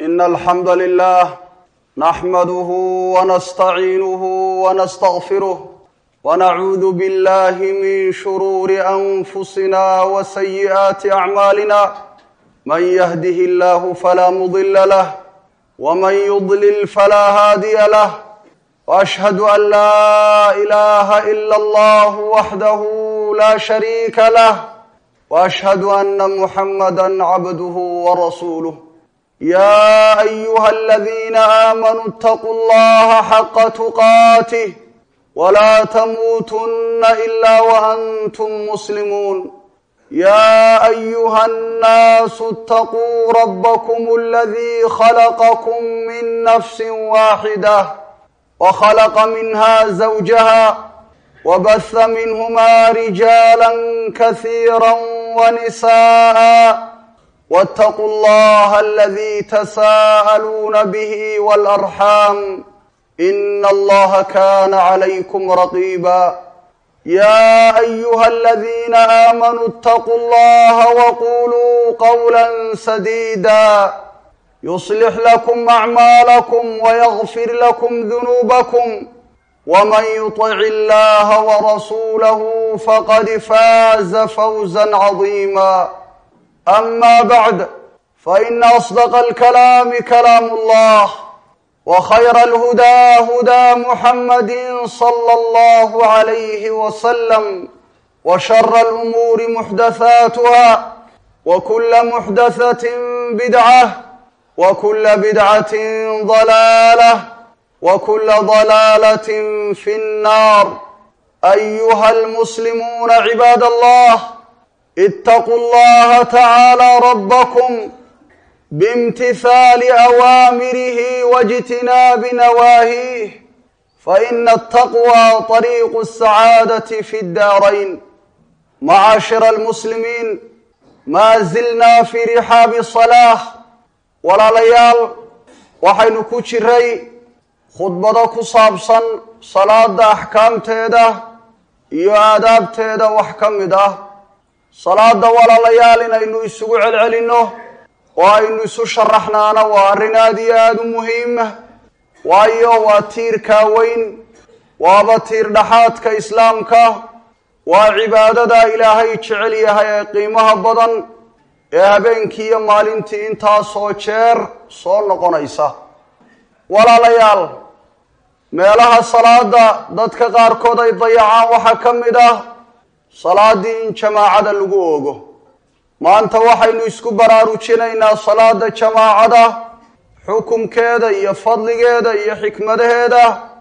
إن الحمد لله نحمده ونستعينه ونستغفره ونعوذ بالله من شرور أنفسنا وسيئات أعمالنا من يهده الله فلا مضل له ومن يضلل فلا هادي له وأشهد أن لا إله إلا الله وحده لا شريك له واشهد ان محمدا عبده ورسوله يا ايها الذين امنوا اتقوا الله حق تقاته ولا تموتن الا وانتم مسلمون يا ايها الناس اتقوا ربكم الذي خلقكم من نفس واحده وخلق منها زوجها وبث منهما رجالا كثيرا ونساء واتقوا الله الذي تساءلون به والارحام ان الله كان عليكم رقيبا يا ايها الذين امنوا اتقوا الله وقولوا قولا سديدا يصلح لكم اعمالكم ويغفر لكم ذنوبكم ومن يطع الله ورسوله فقد فاز فوزا عظيما اما بعد فان اصدق الكلام كلام الله وخير الهدى هدى محمد صلى الله عليه وسلم وشر الامور محدثاتها وكل محدثه بدعه وكل بدعه ضلاله وكل ضلاله في النار ايها المسلمون عباد الله اتقوا الله تعالى ربكم بامتثال اوامره واجتناب نواهيه فان التقوى طريق السعاده في الدارين معاشر المسلمين ما زلنا في رحاب الصلاه ولا ليال waxaynu ku jiray khudbado ku saabsan salaada axkaamteeda iyo aadaabteeda wax ka mid ah salaada walaalayaal inaynu isugu celcelinno oo aynu isu sharaxnaana waa arrin aada iyo aada u muhiima waayo waa tiirkaa weyn waaba tiir dhaxaadka islaamka waa cibaadada ilaahay jecel yahay ee qiimaha badan ee habeenkii iyo maalintii intaasoo jeer soo noqonaysa walaalayaal meelaha salaada dadka qaarkood ay dayacaan waxaa ka mid ah salaaddii in jamaacada lagu oogo maanta waxaynu isku baraarujinaynaa salaada jamaacada xukumkeeda iyo fadligeeda iyo xikmadaheeda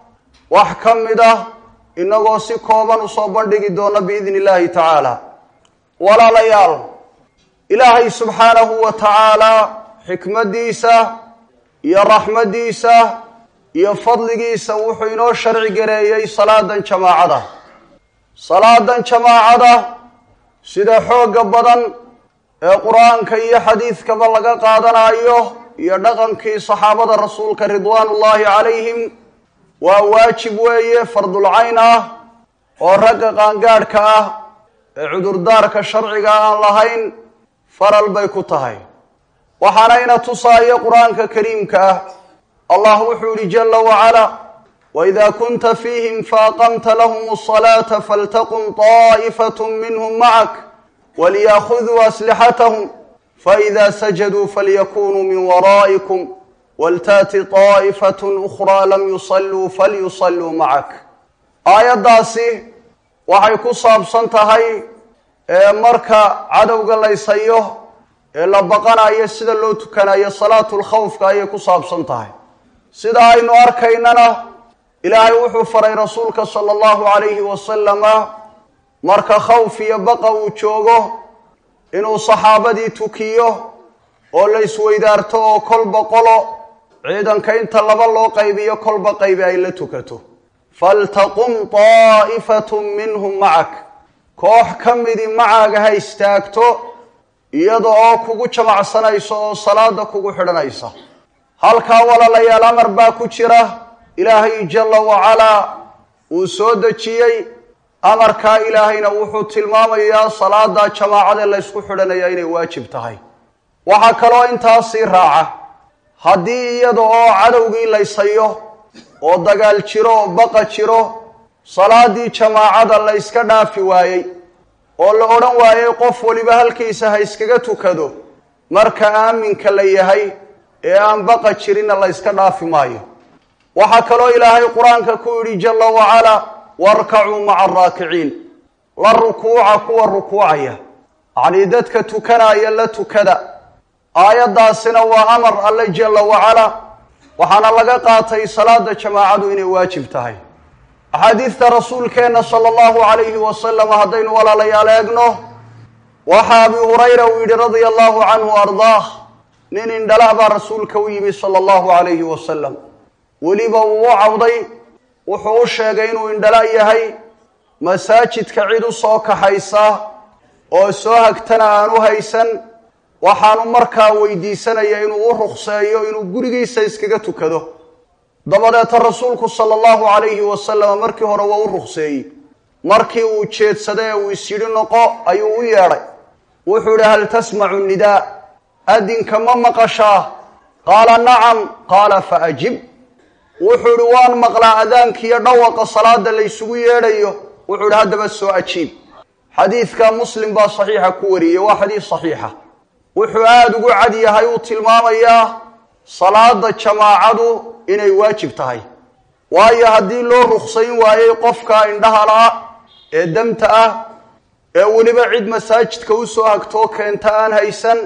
wax ka mid ah inagoo si kooban usoo bandhigi doona biidni illaahi tacaala walaalayaal ilaahay subxaanahu wa tacaalaa xikmaddiisa iyo raxmaddiisa iyo fadligiisa wuxuu inoo sharci gareeyey salaadan jamaacada salaadan jamaacada sida xoogga badan ee qur-aanka iyo xadiidkaba laga qaadanayo iyo dhaqankii saxaabada rasuulka ridwaanullaahi calayhim waa waajib weeye fardulcayn ah oo ragga qaangaadhka ah ee cudurdaarka sharciga aan lahayn faral bay ku tahay waxaanayna tusaaya qur-aanka kariimka ah allah wuxuu yihi jala wacalaa waida kunta fiihim faaqamta lahum asalaata faltaqum طaa'ifat minhm macak waliyakhuduu aslixatahum faida sajaduu falyakunuu min waraa'ikum waltaati طaa'ifat ukraa lam yusaluu falyusaluu macak aayaddaasi waxay ku saabsan tahay ee marka cadowga laysayo ee la baqanayo sida loo tukanayo salaatu lkhawfka ayay ku saabsan tahay sida aynu arkaynana ilaahay wuxuu faray rasuulka sala allahu calayhi wasalama marka khawf iyo baqa uu joogo inuu saxaabadii tukiyo oo la isweydaarto oo kolba qolo ciidanka inta laba loo qaybiyo kolba qaybi ay la tukato faltaqum طaa'ifatun minhum macak koox ka midi macaaga ha istaagto iyada oo kugu jamacsanaysa oo salaada kugu xidhanaysa halkaa walaalayaal amar baa ku jira ilaahay jala wacalaa uu soo dejiyey amarkaa ilaahayna wuxuu tilmaamayaa salaada jamaacada laysku xidhanaya inay waajib tahay waxaa kaloo intaasii raaca haddii iyada oo cadowgii laysayo oo dagaal jiro oo baqa jiro salaadii jamaacada la yska dhaafi waayey oo la odhan waayey qof waliba halkiisa ha iskaga tukado marka aaminka la yahay ee aan baqa jirinna la yska dhaafi maayo waxaa kaloo ilaahay qur-aanka ku yidhi jalla wacalaa warkacuu maca araakiciin la rukuuca kuwa rukuucaya yacnii dadka tukanaya la tukada aayaddaasina waa amar alle jalla wacalaa waxaana laga qaatay salaada jamaacadu inay waajib tahay axaadiidta rasuulkeenna sala allahu calayhi wasalam haddaynu walaalayaal eegno waxaa abi hurayra uu yidhi radia allahu canhu ardaah nin indhala baa rasuulka u yimi sala allahu calayhi wasalam weliba uu u cawday wuxuu u sheegay inuu indhala yahay masaajidka cid u soo kaxaysa oo soo hagtana aan u haysan waxaanu markaa weydiisanaya inuu u ruqseeyo inuu gurigiisa iskaga tukado dabadeeta rasuulku sala allahu calayhi wasalam markii hore waa u ruqseeyey markii uu jeedsaday ee uu isyidhi noqo ayuu u yeedhay wuxuu idhi hal tasmacu nidaa adinka ma maqashaa qaala nacam qaala fa ajib wuxuu idhi waan maqlaa adaankiiyo dhawaqa salaada laysugu yeedhayo wuxuu idhi haddaba soo ajiib xadiidka muslim baa saxiixa ku wariyey waa xadiis saxiixa wuxuu aada ugu cad yahay uu tilmaamayaa salaada jamaacadu inay waajib tahay waayo haddii loo ruksayn waayey qofka indhahala ee damta ah ee weliba cid masaajidka usoo hagtoo keenta aan haysan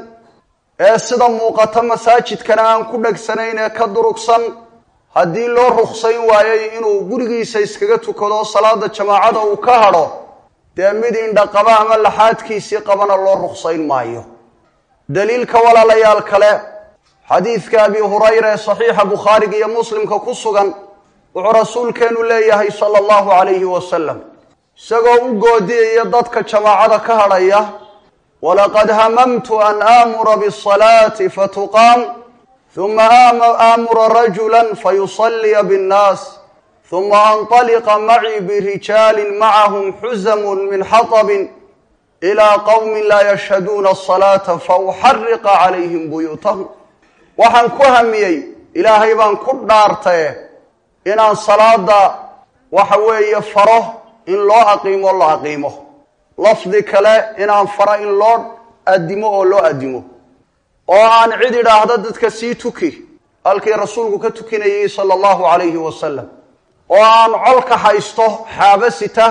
ee sida muuqata masaajidkana aan ku dhagsanayn ee ka durugsan haddii loo ruksayn waayey inuu gurigiisa iskaga tukado salaada jamaacada uu ka hadho dee mid indhaqaba ama laxaadkiisii qabana loo ruksayn maayo daliilka walaalayaal kale xadiidka abi hurayra ee saxiixa bukhaariga iyo muslimka ku sugan wuxuu rasuulkeenu leeyahay sala allahu calayhi wasalam isagoo u goodiyaya dadka jamaacada ka hadhaya walaqad hamamtu an aamura bisalaati fatuqaam huma aamura rajula fayusaliya binnaas huma anطaliqa macii birijaalin macahum xuzamun min xaطabin ilaa qowmin laa yashhaduuna asalaata fauxariqa calayhim buyuutahum waxaan ku hamiyey ilaahay baan ku dhaartaye inaan salaada waxa weeye faro in loo aqiimo la aqiimo lafdi kale inaan faro in loo adimo oo loo adimo oo aan cid idhaahdo dadka sii tuki halkii rasuulku ka tukinayay sala allahu calayhi wasalam oo aan colka haysto xaabasita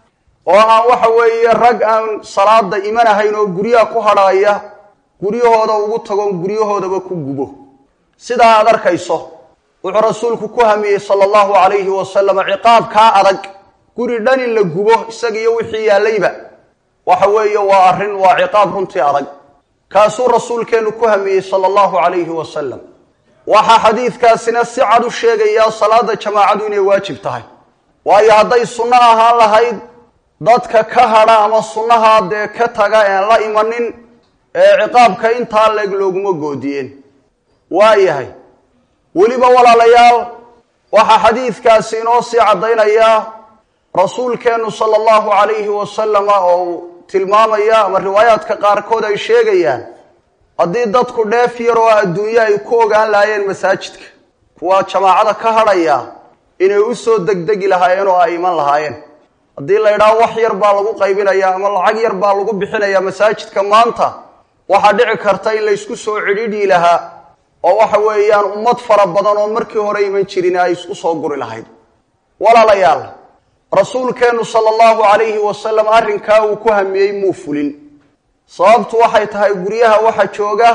oo aan waxa weeye rag aan salaada imanahayn oo guryaha ku hadhaaya guryahooda ugu tagoon guryahoodaba ku gubo sidaa aad arkayso wuxuu rasuulku ku hamiyey sala allahu calayhi wasalam ciqaabkaa adag guri dhan in la gubo isagiiyo wixii yaallayba waxa weeye waa arrin waa ciqaab runtii adag kaasuu rasuulkeennu ku hamiyey sala allahu calayhi wasalam waxaa xadiidkaasina si cad u sheegayaa salaada jamaacadu inay waajib tahay waayo hadday sunno ahaan lahayd dadka ka hadha ama sunnahaa dee ka taga een la imanin ee ciqaabka intaa leeg looguma goodiyeen waayahay weliba walaalayaal waxaa xadiidkaasi inoo sii caddaynayaa rasuulkeennu sala allahu calayhi wasalama oo uu tilmaamaya ama riwaayaadka qaarkood ay sheegayaan haddii dadku dheef yar oo adduunye ay ku ogaan lahaayeen masaajidka kuwa jamaacada ka hadhaya inay u soo degdegi lahaayeen oo ay iman lahaayeen haddii la yidhaho wax yar baa lagu qaybinaya ama lacag yar baa lagu bixinaya masaajidka maanta waxaa dhici karta in laysku soo cidhidhii lahaa oo waxa weeyaan ummad fara badan oo markii hore iman jirin ay isku soo guri lahayd walaalayaal rasuulkeennu sala allahu calayhi wasalam arrinkaa uu ku hamiyey muu fulin sababtu waxay tahay guryaha waxa jooga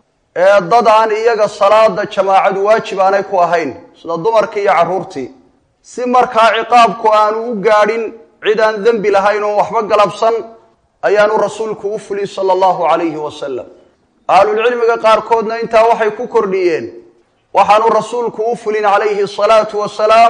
ee dad aan iyaga salaada jamaacadu waajib aanay ku ahayn sida dumarkii iyo carruurtii si markaa ciqaabku aanu u gaadhin cid aan dembi lahayn oo waxba galabsan ayaanu rasuulku u fulin sala allahu calayhi wasalam ahlulcilmiga qaarkoodna intaa waxay ku kordhiyeen waxaanu rasuulku u fulin calayhi asalaatu wasalaam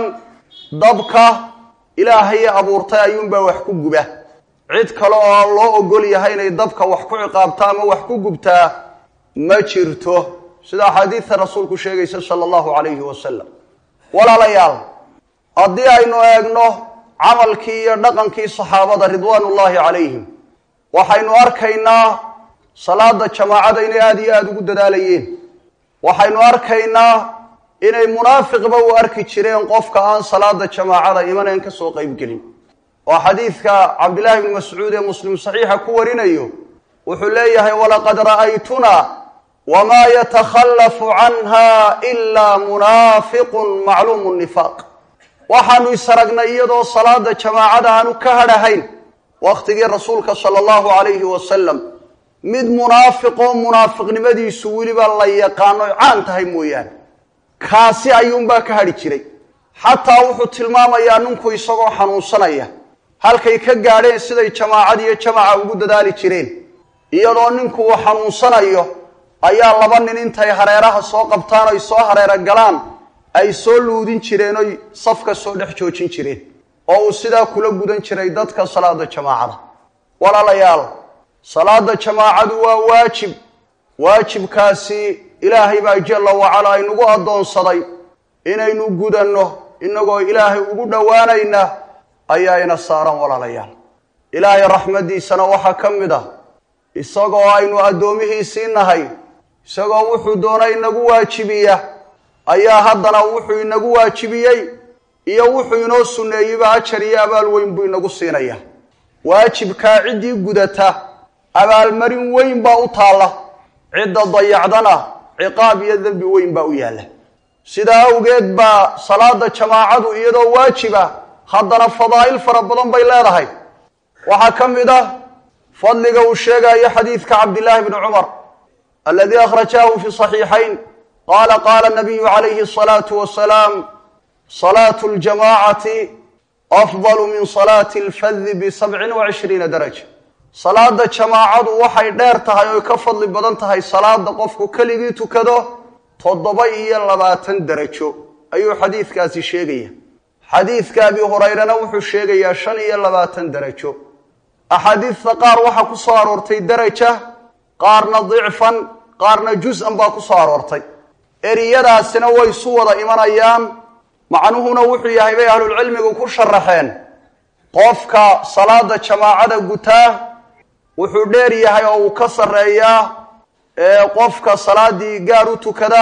dabka ilaahay abuurtay ayuunbaa wax ku guba cid kale oo loo ogol yahay inay dabka wax ku ciqaabta ama wax ku gubtaa ma jirto sida axaadiidta rasuulku sheegaysa sala allahu calayhi wasalam walaalayaal haddii aynu eegno camalkii iyo dhaqankii saxaabada ridwaanullaahi calayhim waxaynu arkaynaa salaada jamaacada inay aada iyo aada ugu dadaalayeen waxaynu arkaynaa inay munaafiqba u arki jireen qofka aan salaada jamaacada imanayn ka soo qaybgelin oo xadiidka cabdillaahi bni mascuud ee muslim saxiixa ku warinayo wuxuu leeyahay walaqad ra'aytunaa wamaa yatakhallafu canha ilaa munaafiqun macluumu nifaaq waxaanu isaragnay iyadoo salaada jamaacada aanu ka hadhahayn wakhtigii rasuulka sala allahu calayhi wasalam mid munaafiqoo munaafiqnimadiisu weliba la yaqaano caan tahay mooyaane kaasi ayuunbaa ka hadhi jiray xataa wuxuu tilmaamayaa ninku isagoo xanuunsanaya halkay ka gaadheen siday jamaacad iyo jamaca ugu dadaali jireen iyadoo ninku uu xanuunsanayo ayaa laba nin intay hareeraha soo qabtaan oy soo hareero galaan ay soo luudin jireen oy safka soo dhex joojin jireen oo uu sidaa kula gudan jiray dadka salaada jamaacada walaalayaal salaada jamaacadu waa waajib waajibkaasi ilaahay baa jalla wacalaa inugu addoonsaday inaynu gudanno innagoo ilaahay ugu dhowaanayna ayaa ina saaran walaalayaal ilaahay raxmaddiisana waxaa ka mid ah isagoo aynu addoomihiisii nahay isagoo wuxuu doona inagu waajibiya ayaa haddana wuxuu inagu waajibiyey iyo wuxuu inoo sunneeyeyba ajar iyo abaal weyn buu inagu siinaya waajibkaa ciddii gudata abaalmarin weyn baa u taalla cidda dayacdana ciqaab iyo dembi weyn baa u yaalla sidaa awgeed baa salaada jamaacadu iyadoo waajiba haddana fadaa'il fara badan bay leedahay waxaa ka mid ah fadliga uu sheegayo xadiidka cabdillaahi bni cumar aladii akhrajahu fi صaxiixayn qaala qaala nabiyu calayhi الصalaatu wasalaam salaatu اljamaacati afdalu min salaati اlfadi bisabcin wacishriina daraja salaada jamaacadu waxay dheer tahay oy ka fadli badan tahay salaada qofku keligii tukado toddoba iyo labaatan derajo ayuu xadiidkaasi sheegaya xadiidka abi hurayrana wuxuu sheegayaa shan iyo labaatan derajo axaadiidta qaar waxaa ku soo aroortay deraja qaarna dicfan qaarna jus-an baa ku soo aroortay eriyadaasina way isu wada imanayaan macnuhuna wuxuu yahay bay ahlulcilmigu ku sharaxeen qofka salaada jamaacada gutaa wuxuu dheer yahay oo uu ka sarreeyaa qofka salaadii gaar u tukada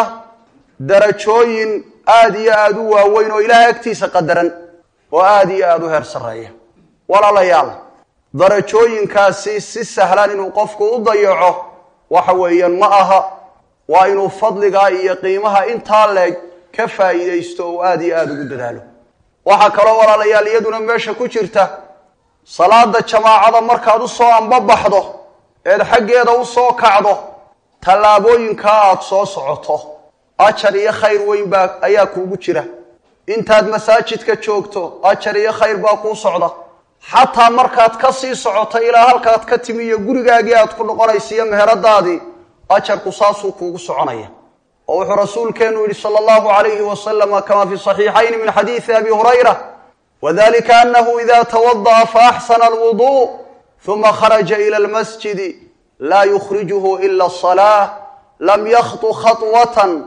darajooyin aada iyo aada u waaweyn oo ilaahay agtiisa qadaran oo aada iyo aada u heer sarreeya walaalayaal darajooyinkaasi si sahlan inuu qofku u dayaco waxa weeyaan ma aha waa inuu fadligaa iyo qiimaha intaa leeg ka faa'iidaysto oo aada iyo aada ugu dadaalo waxaa kaloo walaalayaal iyaduna meesha ku jirta salaada jamaacada markaad u soo ambabaxdo eed xaggeeda u soo kacdo tallaabooyinkaa aada soo socoto ajar iyo khayr weyn baa ayaa kuugu jira intaad masaajidka joogto ajar iyo khayr baa kuu socda xataa markaad ka sii socoto ilaa halkaad ka timi iyo gurigaagii aad ku noqonaysa iyo meheradaadii ajarku saasuu kuugu soconaya oo wuxuu rasuulkeenu yihi sala allahu alayhi wasalama kama fi saxiixayn min xadiidi abi hurayra wadalika anahu ida tawada'a faaxsana alwudu uma kharaja ila almasjidi laa yukhrijuhu ila asalaa lam yakhtu khaطwatan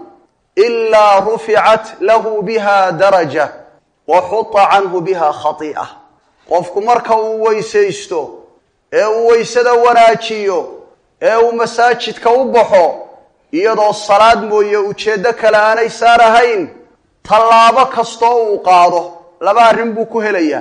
ilaa ruficat lahu biha daraja wa xuta canhu biha khati'a qofku marka uu weysaysto ee uu weysada wanaajiyo ee uu masaajidka u baxo iyadoo salaad mooye ujeeddo kale aanay saarahayn tallaabo kastoo uu qaado laba arrin buu ku helayaa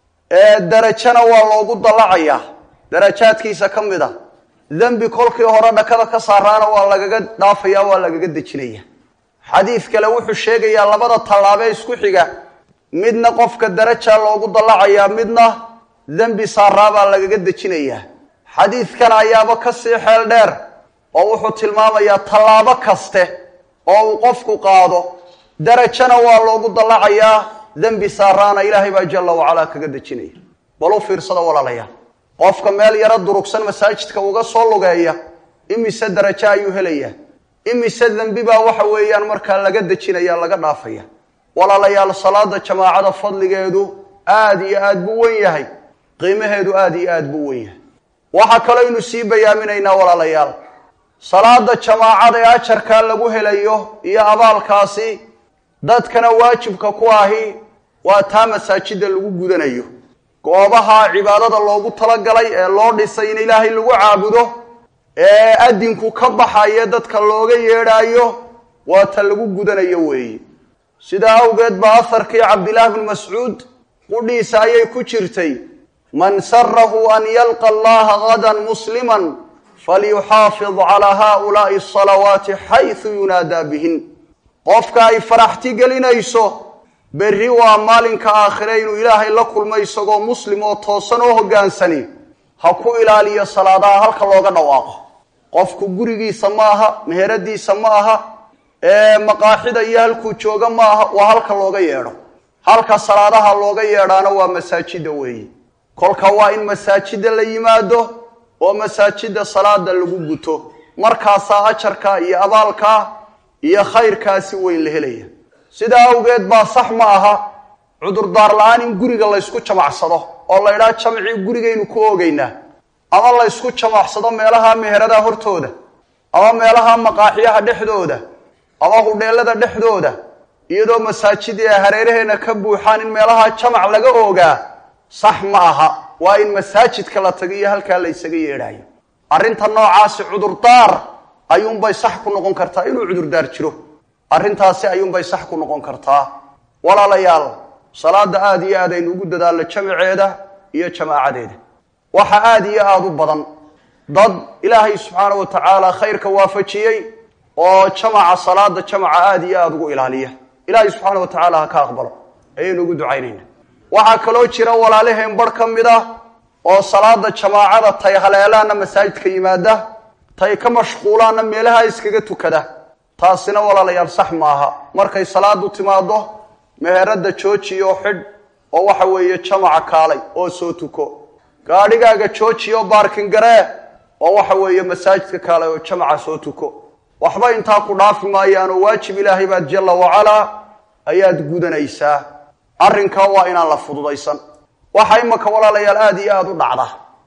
ee darajana waa loogu dallacayaa darajaadkiisa ka mid a dembi kolkii hore dhakada ka saaraana waa lagaga dhaafaya waa lagaga dejinaya xadiid kale wuxuu sheegayaa labada tallaabee isku xiga midna qofka darajaa loogu dallacayaa midna dembi saaraabaa lagaga dejinayaa xadiidkan ayaaba ka sii xeel dheer oo wuxuu tilmaamayaa tallaabo kaste oo uu qofku qaado darajana waa loogu dallacayaa dembi saaraana ilaahay baa jalla wacalaa kaga dejinaya bal u fiirsada walaalayaal qofka meel yaro durugsan masaajidka uga soo lugeeya imise darajo ayuu helayaa imise dembi baa waxa weeyaan markaa laga dejinaya laga dhaafaya walaalayaal salaada jamaacada fadligeedu aada iyo aad buu wen yahay qiimaheedu aada iyo aad buu wen yahay waxaa kalooynu sii bayaaminaynaa walaalayaal salaada jamaacada ee ajarkaa lagu helayo iyo abaalkaasi dadkana waajibka ku ahi waa taa masaajida lagu gudanayo goobaha cibaadada loogu talagalay ee loo dhisay in ilaahay lagu caabudo ee adinku ka baxayo dadka looga yeedhaayo waa ta lagu gudanayo weeye sidaa awgeed baa aharkii cabdillaahi bnu mascuud qudhiisa ayay ku jirtay man sarahu an yalqa allaha gadan musliman falyuxaafid calaa haulaai asalawaati xaysu yunaadaa bihin qofka ay faraxti gelinayso berri waa maalinka aakhire inuu ilaahay la kulmo isagoo muslim oo toosan oo hoggaansani ha ku ilaaliyo salaadaha halka looga dhawaaqo qofku gurigiisa ma aha meheradiisa ma aha ee maqaaxida iyo halkuu jooga ma aha waa halka looga yeedho halka salaadaha looga yeedhaana waa masaajida weeye kolka waa in masaajida la yimaado oo masaajida salaada lagu guto markaasaa ajarka iyo abaalka iyo khayrkaasi weyn la helaya sidaa awgeed baa sax ma aha cudurdaar la-aan in guriga laysku jamacsado oo la ydhaha jamcii gurigaynu ku oogaynaa ama laysku jamacsado meelaha meherada hortooda ama meelaha maqaaxiyaha dhexdooda ama hudheelada dhexdooda iyadoo masaajidii ay hareeraheena ka buuxaan in meelaha jamac laga oogaa sax ma aha waa in masaajidka la tago iyo halkaa la ysaga yeedhayo arrinta noocaasi cudurdaar ayuunbay sax ku noqon kartaa inuu cudurdaar jiro arrintaasi ayuunbay sax ku noqon kartaa walaalayaal salaada aada iyo aad aynu ugu dadaalno jamaceeda iyo jamaacadeeda waxa aada iyo aada u badan dad ilaahay subxaana wa tacaala khayrka waafajiyey oo jamaca salaada jamaca aada iyo aada ugu ilaaliya ilaahay subxaana wa tacaala ha ka aqbalo ayaynu ugu ducaynayna waxaa kaloo jira walaalaheen barh ka mid ah oo salaada jamaacada tay haleelaana masaajidka yimaada tay ka mashquulaana meelaha iskaga tukada taasina walaalayaal sax maaha markay salaadu timaado meherada jooji oo xidh oo waxa weeye jamaca kaalay oo soo tuko gaadhigaaga jooji oo baarkin garee oo waxa weeye masaajidka kaalay oo jamaca soo tuko waxba intaa ku dhaafi maayaanoo waajib ilaahay baad jalla wacalaa ayaad gudanaysaa arrinkaa waa inaan la fududaysan waxa imaka walaalayaal aada iyo aada u dhacda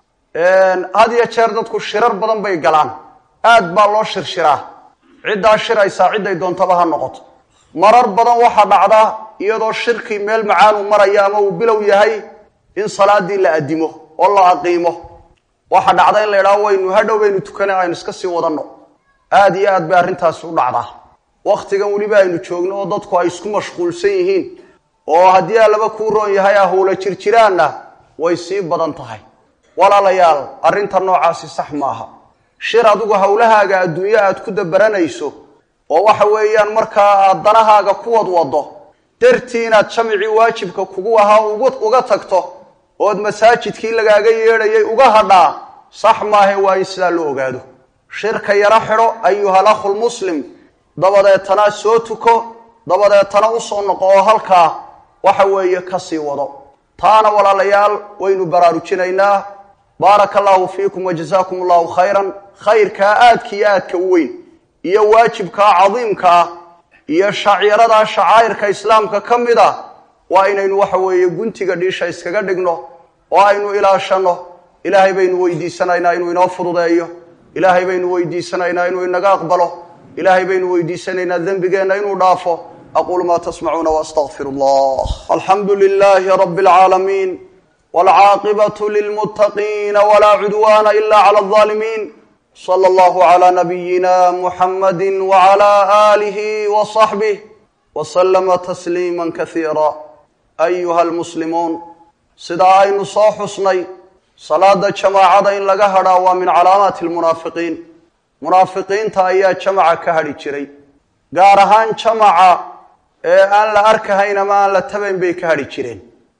had iyo jeer dadku shirar badan bay galaan aad baa loo shirshiraa ciddaa shiraysaa cidday doontaba ha noqoto marar badan waxaa dhacda iyadoo shirkii meel macaanu maraya ama uu bilow yahay in salaadii la adimo oo la aqiimo waxaa dhacda in la idhaho waynu hadhow baynu tukana aynu iska sii wadanno aada iyo aad bay arrintaasi u dhacdaa wakhtigan weliba aynu joogno oo dadku ay isku mashquulsan yihiin oo haddii allaba kuu roon yahay ahowla jirjiraanna way sii badan tahay walaalayaal arrinta noocaasi sax maaha shir adigu howlahaaga adduunyo aad ku dabaranayso oo waxa weeyaan markaa aad danahaaga ku wadwado dartii inaad jamicii waajibka kugu ahaa uga tagto ood masaajidkii lagaaga yeedhayay uga hadhaa sax maahe waa in sidaa loo ogaado shirka yaro xidho ayuhal akhul muslim dabadeetana soo tuko dabadeetana usoo noqo oo halkaa waxa weeye kasii wado taana walaalayaal waynu baraarujinaynaa baaraka allahu fiikum wajazaakum allahu khayran khayrkaa aadka iyo aadka u weyn iyo waajibkaa cadiimka ah iyo shacyaradaa shacaa'irka islaamka ka mid ah waa inaynu waxa weeye guntiga dhiisha iskaga dhigno oo aynu ilaashanno ilaahay baynu weydiisanaynaa inuu inoo fududeeyo ilaahay baynu weydiisanaynaa inuu inaga aqbalo ilaahay baynu weydiisanaynaa dembigeenna inuu dhaafo aquulu maa tasmacuuna waastaqfir allah alxamdu lilaahi rabi alcaalamiin waalcaaqibatu lilmuttaqiina walaa cudwaana ila cala alظaalimiin sala allahu calaa nabiyina muxamadi wacala aalihi wasaxbih wasalama tasliima kasiira ayuha almuslimuun sidaa aynu soo xusnay salaada jamaacada in laga hadhaa waa min calaamaati almunaafiqiin munaafiqiinta ayaa jamaca ka hadhi jiray gaar ahaan jamaca ee aan la arkahayn ama aan la tabayn bay ka hadhi jireen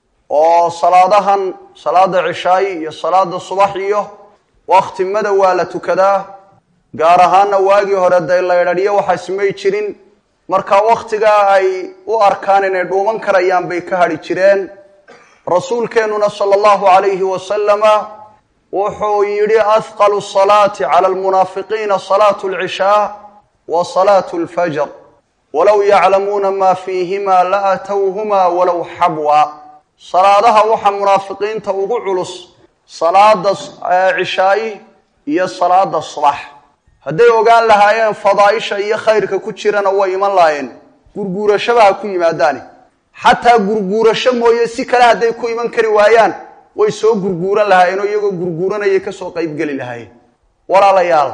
oo salaadahan salaada cishaayi iyo salaada subax iyo waktimada waa la tukadaa gaar ahaanna waagii hore dee laydhadhiyo waxaas may jirin marka wakhtigaa ay u arkaan inay dhuuman karayaan bay ka hadhi jireen rasuulkeennuna sala allahu calayhi wasalama wuxuu yidhi ahqalu salaati cala almunaafiqiina salaatu alcishaa wa salaatu alfajr walow yaclamuuna maa fiihima la atowhuma walow xabwa salaadaha waxaa munaafiqiinta ugu culus salaada cishaayi iyo salaada subax hadday ogaan lahaayeen fadaaisha iyo khayrka ku jirana way iman lahaayeen gurguurashaba ha ku yimaadaane xataa gurguurasho mooye si kale hadday ku iman kari waayaan way soo gurguuran lahaayeen oo iyagoo gurguuranayay kasoo qaybgeli lahaayeen walaalayaal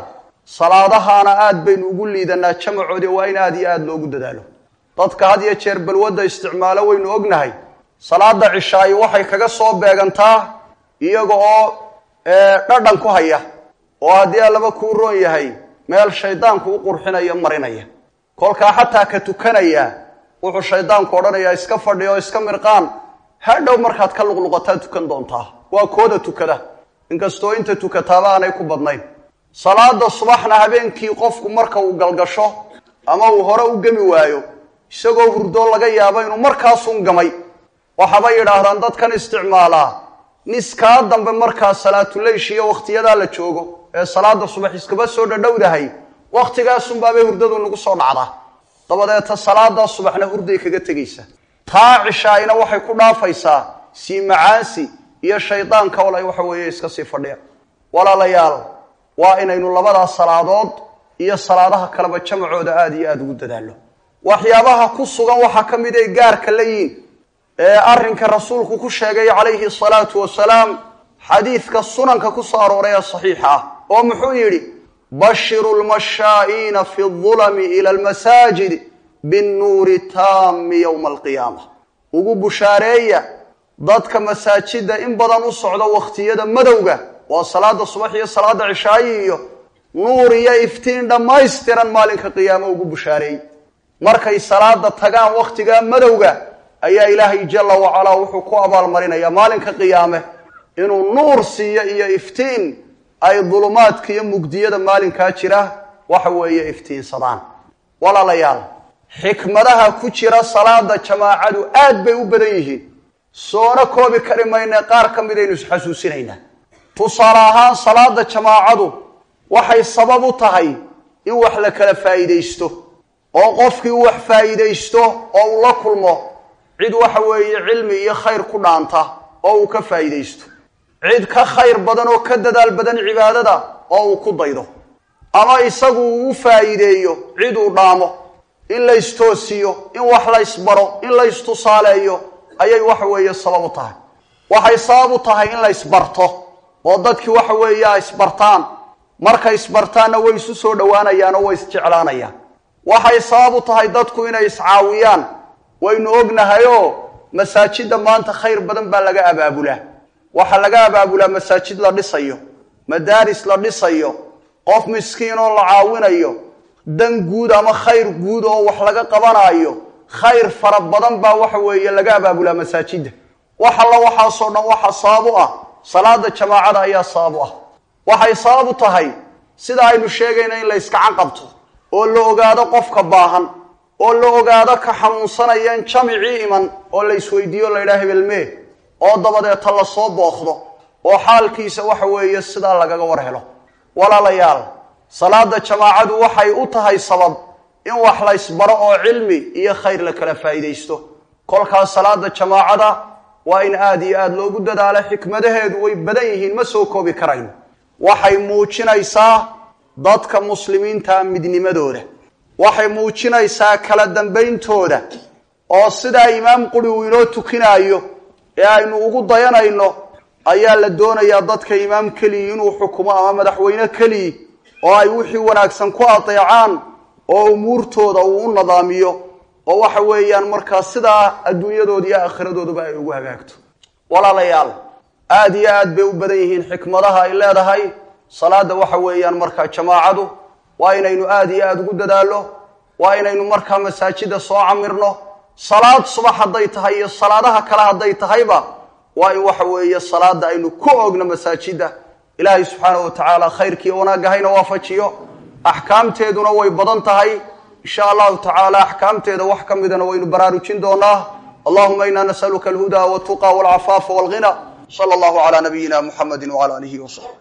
salaadahaana aad baynu ugu liidanaa jamacoodi waa in aad iyo aada loogu dadaalo dadka had iyo jeer balwadda isticmaalo waynu ognahay salaada cishaayi waxay kaga soo beegantaa iyaga oo dhadhan ku haya oo haddii allaba kuu roon yahay meel shaydaanku u qurxinaya marinaya kolkaa xataa ka tukanaya wuxuu shaydaanku odhanayaa iska fadhiya oo iska mirqaan hadhow markaad ka luqluqataa tukan doontaa waa kooda tukada inkastoo inta tukataaba aanay ku badnayn salaada subaxna habeenkii qofku marka uu galgasho ama uu hore u gemi waayo isagoo hurdoo laga yaabo inuu markaasun gamay waxaabay yidhaahdaan dadkan isticmaalaa niskaa dambe markaa salaatuleysh iyo wakhtiyadaa la joogo ee salaada subax iskaba soo dhadhowdahay wakhtigaasunbaabay hurdadu nagu soo dhacdaa dabadeeta salaadaa subaxna hurday kaga tegaysa taa cishaayna waxay ku dhaafaysaa sii macaansi iyo shaydaanka wala waxa weeye iska sii fadhiya walaalayaal waa inaynu labadaas salaadood iyo salaadaha kaleba jamacooda aada iyo aada ugu dadaallo waxyaabaha ku sugan waxaa ka mid ay gaarka la yiin ee arrinka rasuulku ku sheegay calayhi salaatu wasalaam xadiidka sunanka ku soo arooray ee saxiixa ah oo muxuu yidhi bashiru lmashaa'iina fi dulami ila almasaajid binnuuri taami yowma alqiyaama ugu bushaareeya dadka masaajidda in badan u socda wakhtiyada madowga waa salaada subax iyo salaada cishaayi iyo nuur iyo iftiin dhammaystiran maalinka qiyaamo ugu bushaareey markay salaada tagaan wakhtigaa madowga ayaa ilaahay jalla wacalaa wuxuu ku abaalmarinayaa maalinka qiyaame inuu nuur siiyo iyo iftiin ay dulumaadka iyo mugdiyada maalinkaa jira waxa weeye iftiinsadaan walaalayaal xikmadaha ku jira salaada jamaacadu aad bay u badan yihiin soona koobi kari mayne qaar ka midaynu isxasuusinaynaa tusaale ahaan salaada jamaacadu waxay sabab u tahay in wax la kala faa'iidaysto oo qofkii u wax faa'iidaysto oo uu la kulmo cid waxa weeye cilmi iyo khayr ku dhaanta oo uu ka faa'iidaysto cid ka khayr badan oo ka dadaal badan cibaadada oo uu ku daydo ama isagu uu u faa'iideeyo cid uu dhaamo in la istoosiyo in wax la ysbaro in la istusaaleeyo ayay waxa weeye sabab u tahay waxay sabab u tahay in la isbarto oo dadkii waxa weeye ay isbartaan markay isbartaanna way isu soo dhowaanayaan oo way isjeclaanayaan waxay sabab u tahay dadku inay iscaawiyaan waynu ognahayoo masaajidda maanta khayr badan baa laga abaabulaa waxaa laga abaabulaa masaajid la dhisayo madaaris la dhisayo qof miskiin oo la caawinayo dan guud ama khayr guud oo wax laga qabanaayo khayr fara badan baa waxa weeye laga abaabulaa masaajidda wax alla waxaasoo dhan waxa sabab u ah salaada jamaacada ayaa sabab u ah waxay sabab u tahay sida aynu sheegayna in la yskacan qabto oo la ogaado qofka baahan oo la ogaado ka xanuunsanayeen jamicii iman oo la isweydiiyo la yidhaha hebelmee oo dabadeeta la soo booqdo oo xaalkiisa waxa weeye sidaa lagaga war helo walaalayaal salaada jamaacadu waxay u tahay sabab in wax la ysbaro oo cilmi iyo khayr la kala faa'iidaysto kolkaas salaada jamaacada waa in aada iyo aada loogu dadaalo xikmadaheedu way badan yihiin ma soo koobi karayno waxay muujinaysaa dadka muslimiinta midnimadooda waxay muujinaysaa kala dambayntooda oo sidaa imaam quri uu inoo tukinaayo ee aynu ugu dayanayno ayaa la doonayaa dadka imaam keliyi inuu xukumo ama madaxweyne keliyi oo ay wixii wanaagsan ku adeecaan oo umuurtooda uu u nadaamiyo oo waxa weeyaan markaa sidaa adduunyadooda iyo aakhiradoodaba ay ugu hagaagto walaalayaal aada iyo aad bay u badan yihiin xikmadaha ay leedahay salaada waxa weeyaan markaa jamaacadu waa inaynu aada iyo aada ugu dadaallo waa inaynu markaa masaajida soo camirno salaad subax hadday tahay iyo salaadaha kale hadday tahayba waa in waxa weeye salaada aynu ku ogno masaajida ilaahay subxaanahu wa tacaala khayrkiiyo wanaagga hayna waafajiyo axkaamteeduna way badan tahay insha allahu tacaala axkaamteeda wax ka midana waynu baraarujin doonaa allahuma ina nasaluka alhuda waltuqa walcafaafa walghina sala allahu calaa nabiyina muxamedi wcala alihi wasaxbi